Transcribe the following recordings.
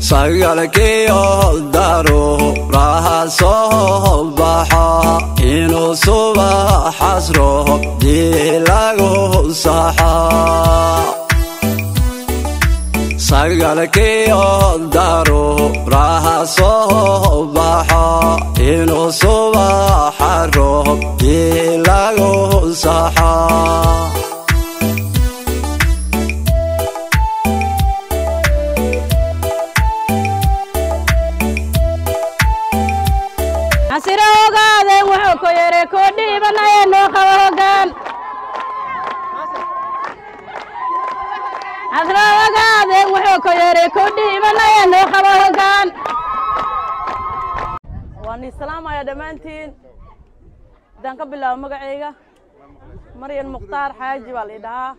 sagalkiyo daruuraha soo baxa inuu subaxas roobdii lagu saxa sagalkiyo daruuraha soo baxa inuu subaxa roobdii lagu saxa casiro ogaadeen wuxuu ku yidhi ku dhiibanaya noo qabo hoggaan casiro ogaadeen wuxuu ku yidhi ku dhiibanaya noo qabo hoggaan waan islaamaya dhammaantiin haddaan ka bilaabo magacayga maryan mukhtaar xaaji baa la idhahaa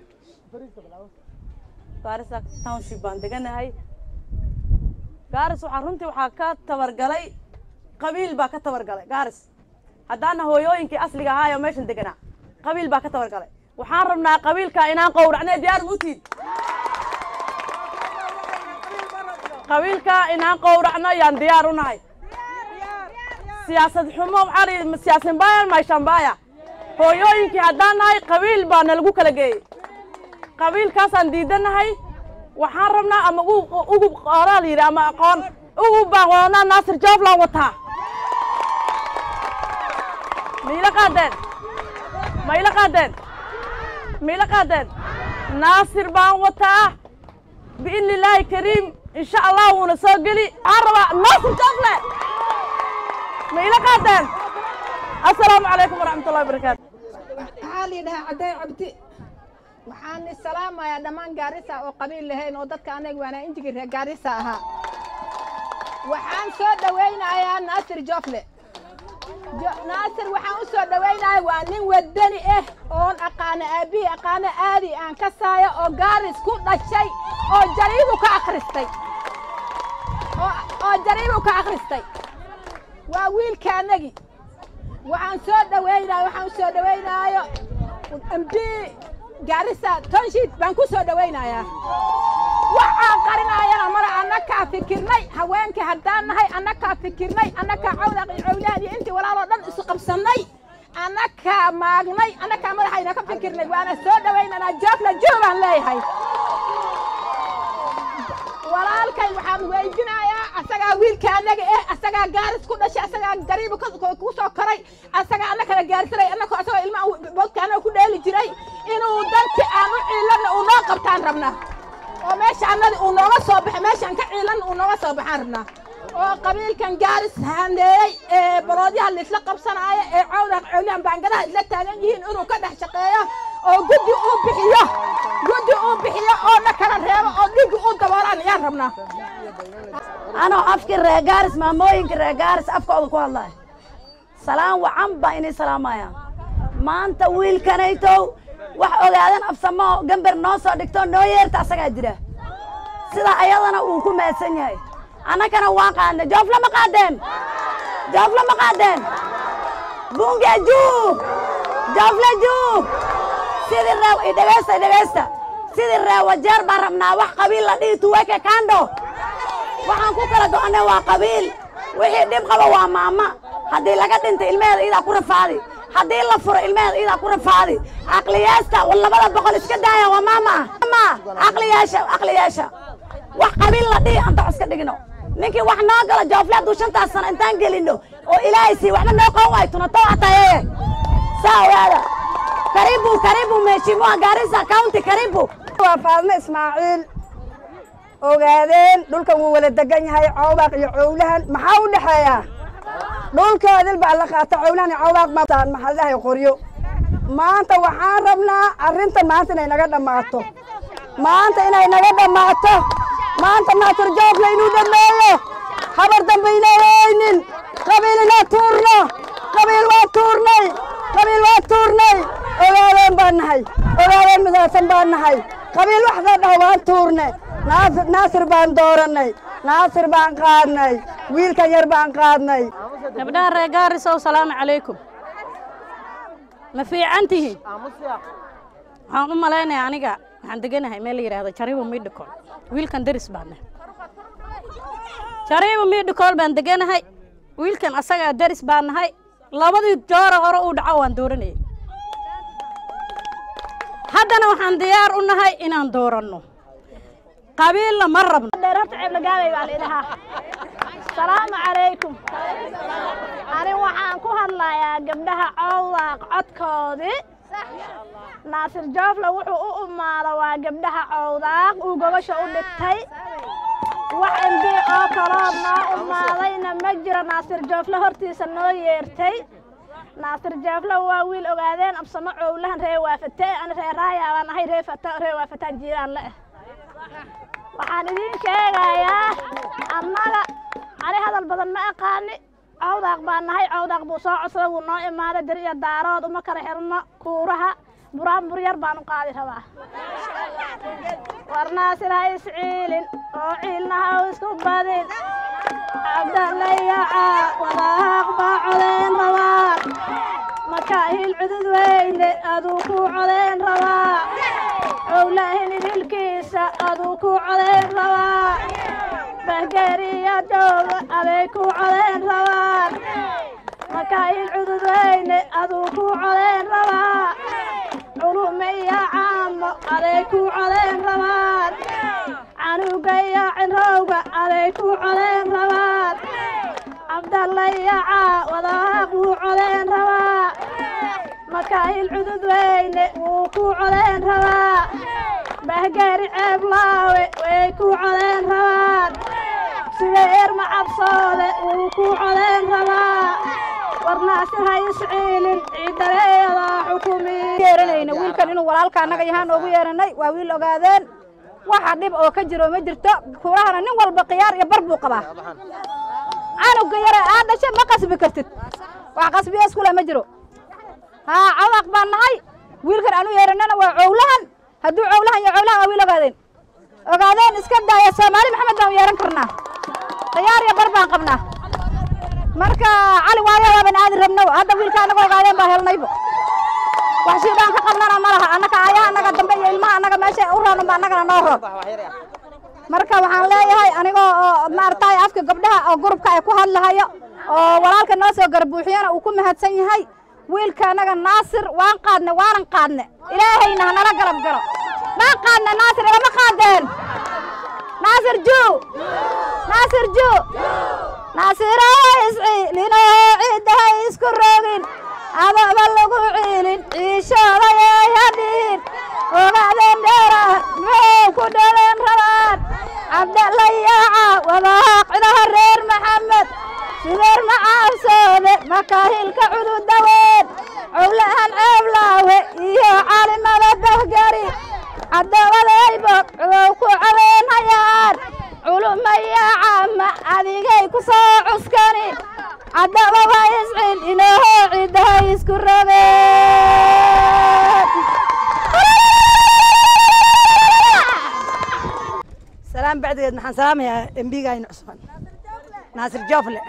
gaarisa township baan deganahay gaaris waxaa runtii waxaa ka tabargalay qabiil baa ka tabargalay gaaris haddaana hooyooyinkii asliga ahaa oo meeshan deganaa qabiil baa ka tabargalay waxaan rabnaa qabiilka inaan qowracnay diyaar muutiin qabiilka inaan qowracno yaan diyaar u nahay siyaasad xumo waxaa la yidhi siyaasin baya mayshanbaya hooyooyinkii haddaan nahay qabiil baa nalagu kala geeyey qabiilkaasaan diidanahay waxaan rabnaa ama ugu qoraa la yidhi ama aqoon ugu baan wadanaa naasir jooblaan wataa miila qaadeen maila qaadeen miila qaadeen naasir baan wataa biidni illaahi kariim insha allah wuuna soo geli waxaan rabaa naasir joofle miila qaadeen assalaamu calaykum waraxmatullahi wabarakaatu waxaa la yidhahaa cadday cabdi waxaan salaamayaa dhammaan gaarisa oo qabiil lahayn oo dadka anaga waanaa injigii reer gaarisa ahaa waxaan soo dhowaynayaa naasir joofle naasir waxaan u soo dhowaynayaa waa nin wadani ah oon aqaano aabbihii aqaano aadi aan ka saaya oo gaaris ku dhashay oo jariibu ka akhristay oo jariibu ka akhristay waa wiilkaanagi waxaan soo dhowaynayo waxaan u soo dhowaynaayo mb gaarisa tonshiid baan ku soo dhowaynayaa waxaan qarinaayana mara annakaa fikirnay haweenkii haddaan nahay annakaa fikirnay annakaa cawdaq iyo cawlahan iyo intii walaaloo dhan isu qabsannay annakaa maagnay annakaa madaxayna ka fikirnay waana soo dhowaynanaa joofla joo baan leeyahay walaalkay waxaan weydinayaa asagaa wiilka annaga eh asagaa gaaris ku dhashay asagaa gariibu ku soo koray asagaa anna kala gaarsanay annako asagoo ilmaha boodka annaga ku dheeli jiray inuu danti aan u ciilanna uu noo qabtaan rabnaa oo meesha annadi uu nooga soo baxo meeshaan ka ciilanna uu nooga soo baxaan rabnaa oo qabiilkan gaaris handeeyey ee baloodyaha laisla qabsanaayo ee cawdaq cawlihan baangadaha isla taagan yihiin inuu ka dhex shaqeeyo oo guddi uu bixiyo guddi uu bixiyo oo na kala reebo oo dhigi uu daboolaan ayaan rabnaa anoo afkii reer gaaris maamooyinka reer gaaris afkooda ku hadlaya salaan wacan baa inay salaamaya maanta wiilkanaytow wax ogaadan afsamo gambar noo soo dhigto noo yeerta asagaa jira sida ayadana uu ku mahadsan yahay annagana waan qaadnay joofla ma qaadeen joofla ma qaadeen bunge juug joofla juug sidii reew idhegaysta idhegaysta sidii reewajeer baan rabnaa wax qabiil la dhihi tuweke kando waxaan ku kala go'annay waa qabiil wixii dhib qaba waa maama haddii laga dhintay ilmaheeda iidaa ku rafaadi haddii la furo ilmaheeda iidaa ku rafaadi caqliyaasta labada boqol iska daaya waa maama ma caqliyaasha caqliyaasha wax qabiil la dhihi anta iska dhigno ninkii wax noo galo joofle hadduu shantaas sano intaan gelinno oo ilaahay sii waxba noo qaban waayo tunato atayeye saa ogaada karibu karibu mheshimiwa garissa county karibu waa faadmo ismaaciil ogaadeen dhulkan wuu wala degan yahay cawdaaq iyo cowlahan maxaa u dhexeeya dhulkoodil baa la qaata cowlahan iyo cawdaaq mataan maxaa la dhahay qoryo maanta waxaan rabnaa arrintan maanta inay naga dhammaato maanta inay naga dhammaato maanta naatur joofle inuu dhammeeyo habar dambe inay oynin qabiil inaa tuurno qabiil waa tuurnay qabiil waa tuurnay ogaadeen baan nahay ogaadeen midaasan baan nahay qabiil wax la dhaho waan tuurne naasir naasir baan doorannay naasir baan qaadnay wiilkan yar baan qaadnay gabdhaha reer gaarisow salaamu calaykum ma fiican tihiin waxaan u malaynayaa aniga waxaan deganahay meel la yidhaahdo jaribo midhikon wiilkan deris baan nahay shariiba miidhikool baan deganahay wiilkan asagaa daris baan nahay labadii joora hore uu dhaco waan dooranayay haddana waxaan diyaar u nahay inaan dooranno qabiilna ma rabno dheerarta ceeblagaabay baa laidhahaa salaamu calaykum ani waxaan ku hadlayaa gabdhaha cowdaaq codkoodii naasir joofle wuxuu u umaado waa gabdhaha cowdaaq uu gobasha u dhigtay wax mb oo kaloo noo umaadayna ma jiro naasir joofle hortiisa noo yeertay naasir joofle waa wiil ogaadeen absamo cowlahan ree waafate ani ree raaya baan ahay ree fata ree waafataan jiiraan le waxaan idiin sheegayaa annaga ani hadal badan ma aqaani cawdaaq baan nahay cawdaaq buu soo codsaday wuu noo imaaday dir iyo daarood uma kala xirno kuuraha buraanbur yar baan u qaadi rabaa war naasir ha isciilin oo ciilna ha isku badin cabdallayaca wadaaq baa codeen rabaa makaahil cudud weyne aduu ku codeen rabaa cowlahin idilkiisa aduu ku codeen rabaa bahgeeriya jooga aday ku codeen rabaan makaahil cudud weyne aduu ku codeen rabaa culume iyo caamo aday ku codeen rabaan canuga iyo cinrowga aday ku codeen rabaan cabdalla iyo caawadaaq wuu codeen rabaa makaahil cudud weyne wuu ku codeen rabaa bahgaari ceeblaawe way ku codeen rabaan sideer macabsoode wuu ku codeen rabaa warnaasir ha isciilin ciidaleeyadaa xukumi yeeranayna wiilkan inuu walaalka annaga yahaan oogu yeeranay waa wiil ogaadeen waxa dhib oo ka jiro ma jirto kurahana nin walba khiyaar iyo bar buu qabaa canuga yare aad dhashe ma qasbi kartid wax qasbiya iskule ma jiro haa cawaq baan nahay wiilkan anu yeeranana waa cowlahan hadduu cowlahan iyo cowlahan waa wiil ogaadeen ogaadeen iska daaya soomaali maxamed baan u yeeran karnaa khiyaar iyo bar baan qabnaa marka cali waayo waaban aadi rabno hadda wiilka annaga ogaadeen baa helnaybo wax shiidaan ka qabnana ma laha annaka aayaha annaga dambe iyo ilmaha annaga meesha u roonunba annagana noo roon marka waxaan leeyahay anigoo oo maaragtay afka gabdhaha oo gurubka ay ku hadlahayo oo walaalka noo soo garbuuxiyana uu ku mahadsan yahay wiilka annaga naasir waan qaadne waanan qaadne ilaahayna hanala galab galo maan qaadne naasir ilama qaadeen naasir juu naasir juu naasiro isciilinoo ciiddaha isku rogin adaba lagu ciilin ciishooday hadhiin ogaadeen dheeraan muxuu ku dhaleen rabaan cabdalayaaca wadaaq cidaha reer maxamed sideer macaabsoode makaahilka cududaweyn cowlahan ceeblaawe iyo calimada bahgari caddawadaybood cudow ku cadeynhayaan culumayaacama adigay ku soo cuskani caddaba waa iscil inooho ciiddahay isku rogeen سلام بعد نحن سلام يا ام بي جاي عثمان ناصر جوفله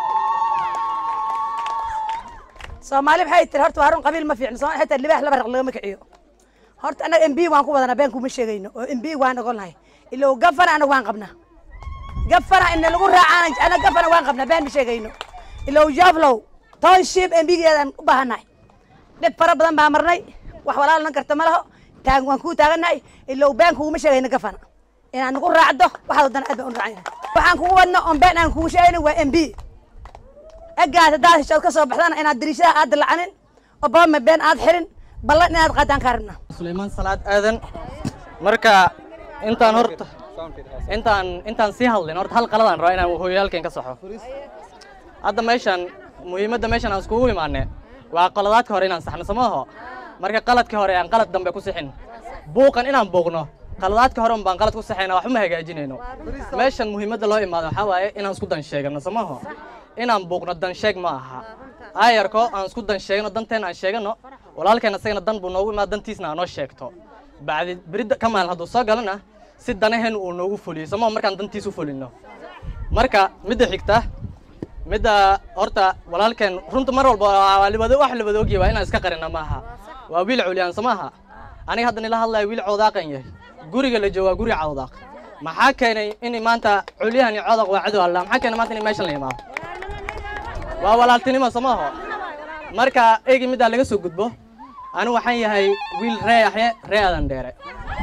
soomaali maxay tiri horta waa run qabiil ma fiicno soomaali xitaa libaax laba raq lagama kiciyo horta annaga m b waan ku wadanaa been kuma sheegayno oo m b waan ogolnahay ilow gafana anaga waan qabnaa gafana ina lagu raacaan anaga gafana waan qabnaa been ma sheegayno ilow joflow township m bgeedaan u baahannahay dhib fara badan baa marnay wax walaalnan karta ma laho taag waan kuu taagannahay ilow been kuguma sheegayno gafana inaad nagu raacdo waxaad wadana aad baan u raacayna waxaan kugu wadno on been aan kugu sheegayno waa m b egaas haddaad heshood ka soo baxdana inaad dariishadaha aad dilacanin obama been aad xirin ballan inaad qaadaan kaa rabnaa sulaymaan salaad aadan marka intaan horta intaan intaan sii hadlin horta hal qaladaan rabaa inaan hooyaalkeen ka saxo hadda meeshan muhiimadda meeshan aan iskugu imaane waa qaladaadka hore inaan saxno samaaho marka qaladka hore aan qalad dambe ku sixin buuqan inaan buuqno qaladaadka hore un baan qalad ku saxayna waxba ma hagaajinayno meeshan muhiimadda loo imaado waxaa waaye inaan isku dan sheegano samaaho inaan buuqno dan sheeg ma aha aayarko aan isku dan sheegno danteena aan sheegano walaalkeen asagana dan buu noogu imaado dantiisna aan noo sheegto bacdi beridda ka maalin hadduu soo galana si danaheen uu noogu fuliyo sama markaan dantiis u fulino marka midda xigta midda horta walaalkeen runta mar walba waa libado wax libado ogyahay waa inaan iska qarina maaha waa wiil culyaan samaaha aniga hadda nila hadlaya wiil cawdaaqan yahay guriga la joogaa guri cawdaaq maxaa keenay in maanta culyahan iyo codaq waa cadow alla maxaa keenay maanta in meeshan la imaado waa walaaltinimo somaho marka egi middaa laga soo gudbo anigu waxaan yahay wiil ree yaxye ree adan dheere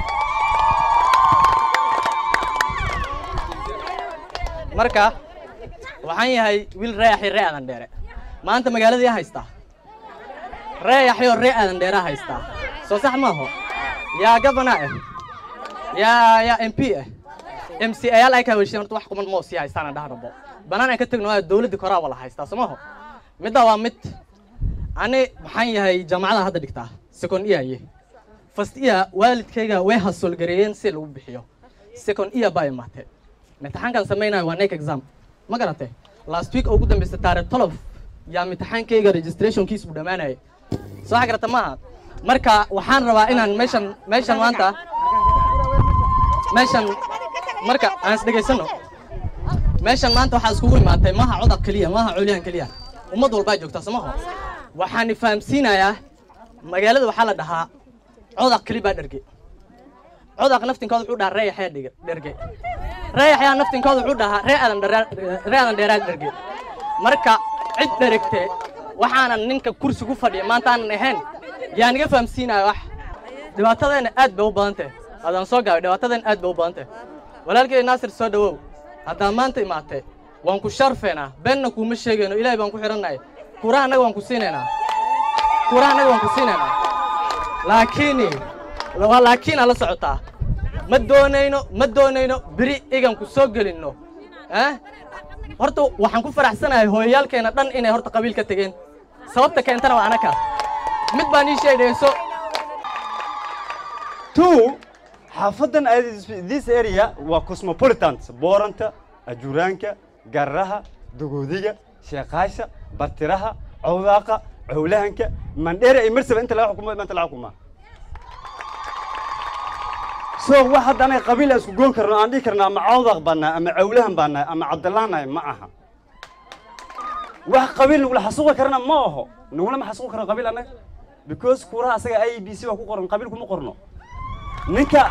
marka waxaan yahay wiil ree yaxye ree adan dheere maanta magaaladii yaa haystaa ree yaxyo ree adan dheeraa haystaa soo sax maaho yaa gabana ah yaa yaa m p ah m c ayaal ay ka haweshiin horta wax kuman moo sii haystaana dhahnabo banaan aan ka tegno waa dowladda koraa wala haystaa somaho middaa waa mid ani maxaan yahay jaamacada hadda dhigtaa second iyaye first iya waalidkayga way hasoolgareeyeen si lagu bixiyo second iya baa imaatee imtixaankan samaynayo waa nek exam ma garatay last week oo ugu dambaysa taarikh tolof yaa imtixaankayga registrationkiis buu dhammaanayay soo xa garata maaha marka waxaan rabaa inaan meeshan meeshan maanta meeshan marka aan is dhegaysano meeshan maanta waxaa iskugu imaatay maaha codaq keliya maaha colyahan keliya ummad walbaa joogtaa somaho waxaan fahamsiinayaa magaalada waxaa la dhahaa codaq keli baa dherge codaq naftinkooda wuxuu dhahaa ree yaxyaa dhige dherge ree yaxyaa naftinkooda wuxuu dhahaa ree adan dheraa ree adan dheeraa dherge marka cid dheregte waxaanan ninka kursi ku fadhiya maanta aanan ahayn yaa niga fahamsiinaya wax dhibaatadeenna aad bay u badan tahay haddaan soo gaabay dhibaatadeen aad bay u badan tahay walaalkay naasir soo dhowow haddaan maanta imaatay waan ku sharfeenaa beenna kuuma sheegayno ilaahay baan ku xidhannahay kuraha annaga waan ku siinaynaa kuraha annaga waan ku siinaynaa laakiin waa laakiin ala socotaa ma doonayno ma doonayno beri igan ku soo gelinno eh horta waxaan ku faraxsanahay hooyayaalkeena dhan inay horta qabiil ka tegeen sababta keentana waa anaka mid baan ii sheegayso two xaafadan this area waa cosmopolitans booranta ajuraanka garraha dogoodiga sheekaasha bartiraha cawdaaqa cowlahanka mandheere iyo marsaba inta laga xukumo maanta laga xukumaa so wax hadda anaga qabiil aan isku goon karno aan dhihi karna ama cawdaaq baan nahay ama cawlahan baan nahay ama cabdallaan nahay ma aha wax qabiil nagula xasuuqi karana ma aho nagula ma xasuuqi karno qabiil annaga because kuuraha asaga i b c waa ku qoran qabiil kuma qorno ninka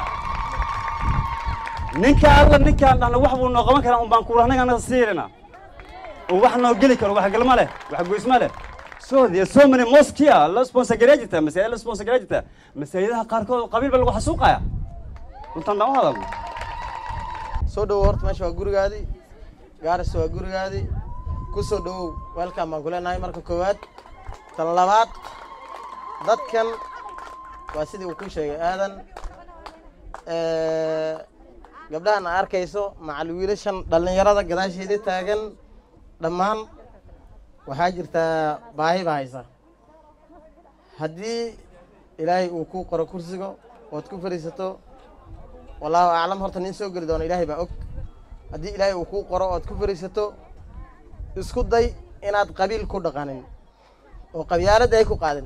ninka alla ninkaan dhahna wax buu noo qaban karaa un baan kuurahnaga anaga siilina oo wax noo geli karo wax galma leh wax goysma leh so there so many mosque here la sponsor garaa jirta masaajid la sponsor garaa jirta masaajidaha qaarkood qabiil baa lagu xasuuqaya runtaan daan u hadalno soo dhowow horta meesha waa gurigaadii gaaris waa gurigaadii ku soo dhowow weelkaan baan ku leenahay marka koowaad tan labaad dadkan waa sidii uu ku sheegay aadan gabdhahan a arkayso macal wiilashan dhallinyarada gadaasheeda taagan dhammaan waxaa jirtaa baahi baa haysa haddii ilaahay uu ku qoro kursiga ood ku fadhiisato wallaahu aclam horta nin soo geli doona ilaahay baa og haddii ilaahay uu kuu qoro ood ku fadhiisato isku day inaad qabiil ku dhaqanin oo qabyaaladda ay ku qaadin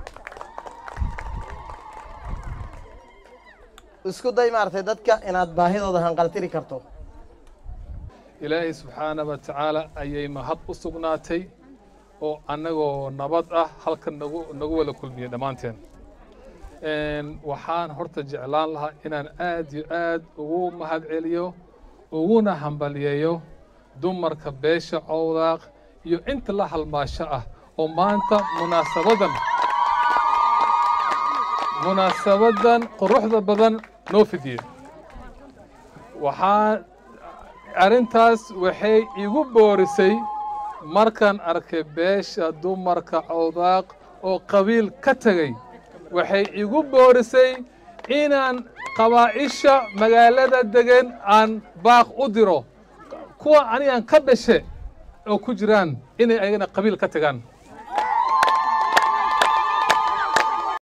isku day maaragtay dadka inaad baahidooda hanqaltiri karto ilaahay subxaana wa tacaala ayay mahad u sugnaatay oo annagoo nabad ah halkan nagu nagu wada kulmiyey dhammaanteen waxaan horta jeclaan lahaa inaan aad iyo aad ugu mahad celiyo uguna hambaliyeeyo dumarka beesha cowdaaq iyo inta la halmaasho ah oo maanta munaasabadan munaasabadan quruxda badan noo fidiyey waxaa arrintaas waxay igu boorisay markaan arkay beesha dumarka cowdaaq oo qabiil ka tegay waxay igu boorisay inaan qabaa'isha magaalada degan aan baaq u diro kuwa anigaan ka dhashe oo ku jiraan inay ayagana qabiil ka tagaan